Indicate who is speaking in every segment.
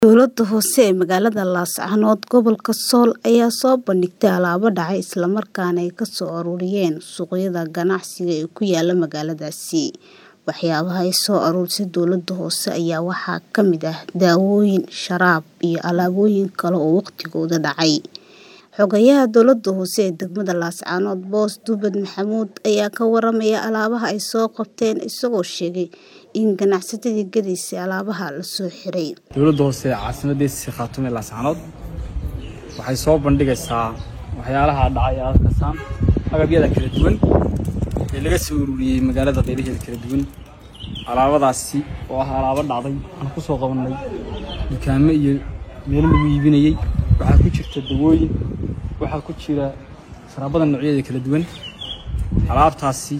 Speaker 1: Dowladda hoose ee magaalada Laascaanood gobolka Sool ayaa soo bandhigtay alaabo dhacay isla markaana ay ka soo ururiyeen suuqyada ganacsiga ee ku yaala magaaladaasi. Waxyaabaha ay soo ururisay dowladda hoose ayaa waxaa ka mid ah daawooyin, sharaab, iyo alaabooyin kale oo waqtigooda dhacay. Xogayaha dowladda hoose ee degmada Laascaanood Boos Dubad Maxamuud ayaa ka waramaya alaabaha ay soo qabteen isagoo sheegay in ganacsatadii gadaysay alaabaha la soo xiray.
Speaker 2: dowladda hoose ee caasimaddiisa khaatume laascaanood waxay soo bandhigaysaa waxyaalaha dhacay ee aad kasaan agabyada kala duwan ee laga soo ururiyey magaalada qaybaheeda kala duwan alaabadaasi oo ah alaabo dhacday aan ku soo qabannay dukaamo iyo meelo lagu iibinayey waxaa ku jirta dawooyin waxaa ku jira sharaabada noocyadeeda kala duwan alaabtaasi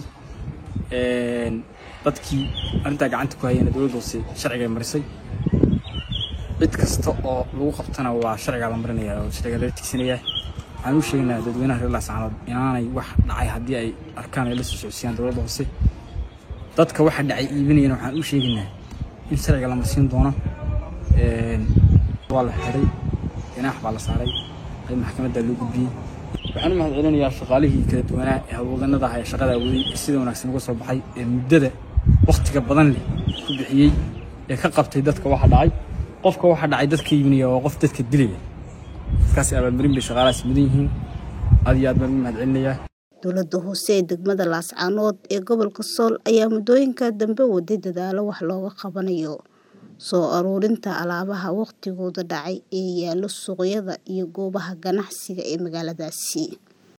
Speaker 2: dadkii arrintaa gacanta ku hayeen dowladda hoose sharciga marisay cid kasta oo lagu qabtana waa sharciga la marinaya oo sharciga laga tigsanaya waxaan u sheegaynaa dadweynaha reer laascaanood inaanay wax dhacay haddii ay arkaan ay la soo socodsiiyaan dowladda hoose dadka waxa dhacay iibinayana waxaan u sheegaynaa in sharciga la marsiin doono waa la xiray ganaax baa la saaray qayb maxkamadda loo gudbiyey waxaan u mahad celinayaa shaqaalihii kala duwanaa ee howlwadanada ah ee shaqada waday ee sida wanaagsan uga soo baxay ee muddada wakhtiga badan leh ku bixiyey ee ka qabtay dadka waxa dhacay qofka waxa dhacay dadka iibinaya waa qof dadka dilaya dadkaasi abaalmarin bay shaqaalahaas mudan yihiin aad iyo aad baan u mahad celinayaa
Speaker 1: Dowladda hoose ee degmada Laascaanood ee gobolka Sool ayaa muddooyinka dambe waday dadaalo wax looga qabanayo soo ururinta alaabaha waqtigooda dhacay ee yaalla suuqyada iyo goobaha ganacsiga ee magaaladaasi.